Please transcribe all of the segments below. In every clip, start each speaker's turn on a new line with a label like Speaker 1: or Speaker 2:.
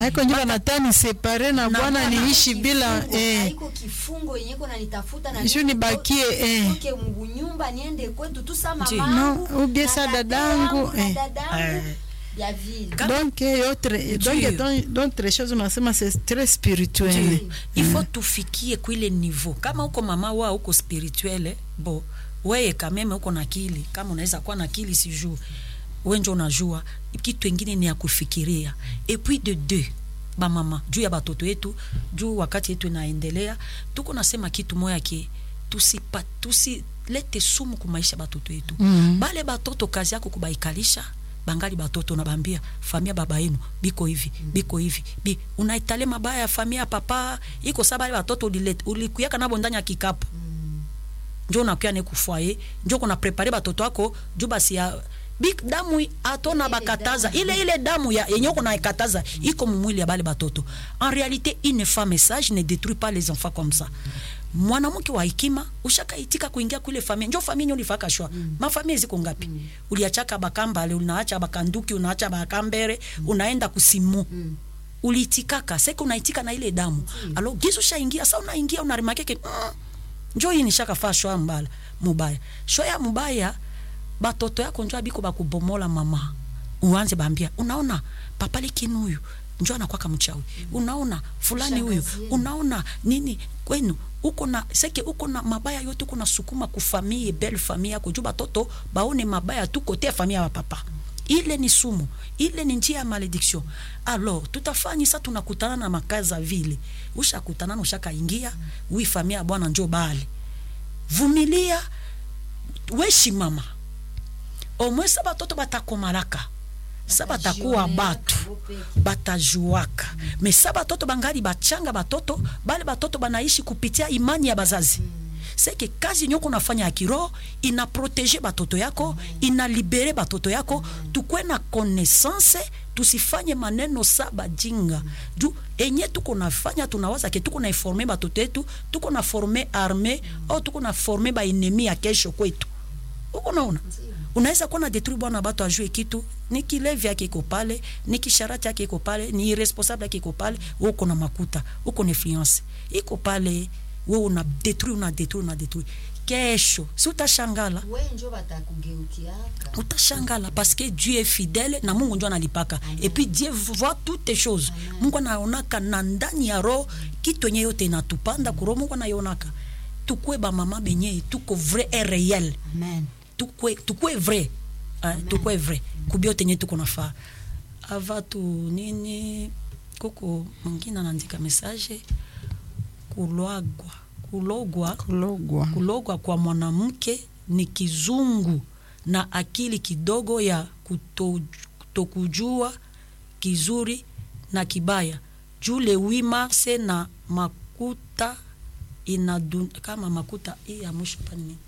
Speaker 1: haiko njo banatani separe na bwana niishi bila eh,
Speaker 2: haiko kifungo yenye iko nanitafuta na
Speaker 1: Ishu
Speaker 2: mimi
Speaker 1: nibakie,
Speaker 2: nitoke-
Speaker 1: eh.
Speaker 2: nitoke mnyumba niende kwetu tu sa
Speaker 3: Nji.
Speaker 2: mamangu
Speaker 1: No, ubie
Speaker 2: na
Speaker 1: sa
Speaker 2: tate
Speaker 1: dadangu,
Speaker 2: yangu na
Speaker 1: eh.
Speaker 2: dadangu
Speaker 3: Eh.
Speaker 2: ya vile
Speaker 3: Kama-
Speaker 1: donc eh, autre donc
Speaker 3: Ndio.
Speaker 1: donc- d'autres choses unasema c'est très spirituel
Speaker 3: Ndio. ifo tufikie kwile niveau kama uko mama wa uko spirituele bo weye kameme uko na akili kama unaweza kuwa na akili sijuu wenjo unajua kitu ingine ni ya kufikiria et puis de deux bamama juu ya batoto yetu juu wakati yetu inaendelea tuko nasema kitu moya ke tusipa tusilete sumu kumaisha batoto yetu
Speaker 1: Mhm.
Speaker 3: bale batoto kazi yako kubaikalisha bangali batoto nabambia famia baba yenu biko hivi biko hivi bi unaitale mabaya ya famia ya papa iko sa bale batoto ulilete- ulikuyaka nabo ndani ya kikapu njo unakuya ne kufwaye njo kuna prepare batoto ako juu basi ya bik damu atona
Speaker 2: Ile
Speaker 3: bakataza
Speaker 2: damu.
Speaker 3: ile ile damu ya yenye uko naikataza iko mumwili ya bale batoto en réalité une femme sage ne détruit pas les enfants comme ça mwanamke wa hekima ushakaitika kuingia kule familia njo familia nyo ulifaka shwa mm. mafamilia ziko ngapi mm. uliachaka bakambale unaacha bakanduki unaacha bakambere mm. unaenda kusimu mm uliitikaka seke unaitika na ile damu mm. alo gizu ushaingia sa unaingia unarimakeke mm, njo hii nishakafaa shwa mbala mubaya shwa ya mubaya batoto yako njo abiko bakubomola mama uanze bambia unaona papale kinuyu njo anakwaka mchawi unaona fulani huyu
Speaker 2: Shangazi yenu.
Speaker 3: unaona nini kwenu uko na seke uko na mabaya yote uko na sukuma kufamie belle famille yako juu batoto baone mabaya tu kote ya familia ya papa ile ni sumu ile ni njia ya malediction alors tutafanya sa tunakutana na makaza vile ushakutana na ushakaingia wi familia ya bwana njo bale vumilia weshimama omwe sa batoto batakomalaka sa batakuwa batu batajuaka me sa batoto bangali bachanga batoto bale batoto banaishi kupitia imani ya bazazi seke kazi nyoko nafanya ya kiroho ina protege batoto yako ina libere batoto yako tukwe na connaissance tusifanye maneno sa bajinga juu enye tuko nafanya tunawaza ke tuko na informe batoto yetu tuko na forme arme au tuko na forme baenemi ya kesho kwetu uko naona unaweza kuwa na detruit bwana bato ajue kitu ni kilevi yake iko pale ni kisharati yake iko pale ni irresponsable yake iko pale wewe uko na makuta uko na influence iko pale wewe una detruit una detruit una detruit kesho si utashangala
Speaker 2: we njo batakugeukiaka
Speaker 3: utashangala parce que dieu est fidèle na mungu njo analipaka et puis dieu voit toutes les choses mungu anaonaka na ndani ya roho kitu yenye yote inatupanda kuro mungu anaionaka tukwe bamama benye tuko vrai et réel
Speaker 2: amen
Speaker 3: tukwe tukwe vrai eh, tukwe vrai kubiote nye tuko nafaa ava tu nini kuko mwingine anaandika message kulwagwa kulogwa
Speaker 1: kulogwa
Speaker 3: kulogwa kwa mwanamke ni kizungu na akili kidogo ya kuto, kutokujua kizuri na kibaya jule wimarse na makuta inadun, kama makuta hii ya mwisho hapa ni nini?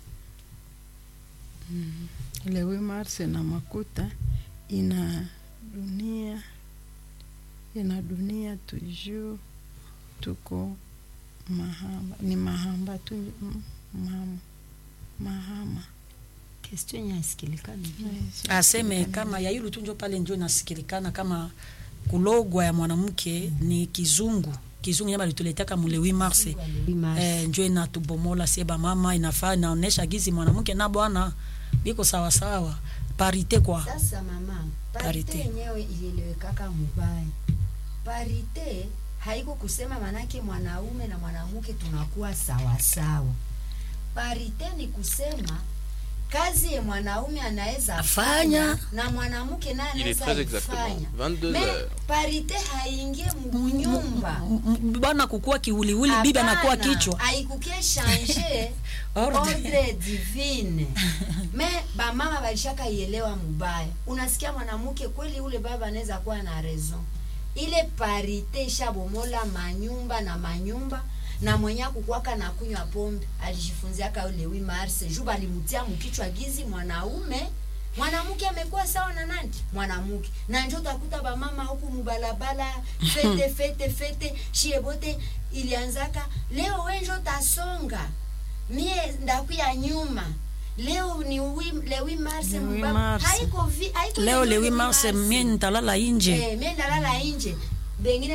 Speaker 1: le 8 mars na makuta ina dunia ina dunia toujours tuko mahamba ni mahamba tu mm, mahama mahama
Speaker 2: question yenye aisikilikani
Speaker 3: aseme kama ya yulu tu njo pale njo inasikilikana kama kulogwa ya mwanamke ni kizungu kizungu nyama lituletaka mule 8 mars eh, njo inatubomola sie bamama inafaa inaonesha gizi mwanamke na bwana biko sawasawa parite kwa
Speaker 2: sasa mama parite
Speaker 3: Parite.
Speaker 2: yenyewe ilielewekaka mubaya parite haiko kusema manake mwanaume na mwanamke tunakuwa sawasawa parite ni kusema kazi ye mwanaume anaweza
Speaker 3: Afanya.
Speaker 2: fanya na mwanamke naye
Speaker 4: Il est
Speaker 2: anaweza
Speaker 4: très exactement
Speaker 2: ifanya
Speaker 4: 22
Speaker 2: Me,
Speaker 4: heures.
Speaker 2: parite haingie munyumba
Speaker 3: M- m- bwana kukuwa kiwiliwili bibi anakuwa
Speaker 2: Hapana,
Speaker 3: kichwa
Speaker 2: haikukie change
Speaker 3: Ordre.
Speaker 2: ordre divine me bamama balishaka ielewa mubaya unasikia mwanamke kweli ule baba anaweza kuwa na raison ile parite ishabomola manyumba na manyumba na mwenye kukwaka na kunywa pombe alijifunziaka ule wi mars juu balimutia mkichwa gizi mwanaume mwanamke amekuwa sawa na nani mwanamke na njo utakuta bamama huku mubalabala fete fete fete shie bote ilianzaka leo wenjo tasonga mie ndakuya nyuma leo ni wi, le 8 mars
Speaker 1: Le 8
Speaker 2: mubaba.
Speaker 1: mars.
Speaker 2: haiko vi, haiko
Speaker 3: leo
Speaker 2: ndio
Speaker 3: le 8
Speaker 2: le
Speaker 3: mars
Speaker 2: 8
Speaker 3: mie nitalala inje
Speaker 2: Eh, mie ndalala inje bengine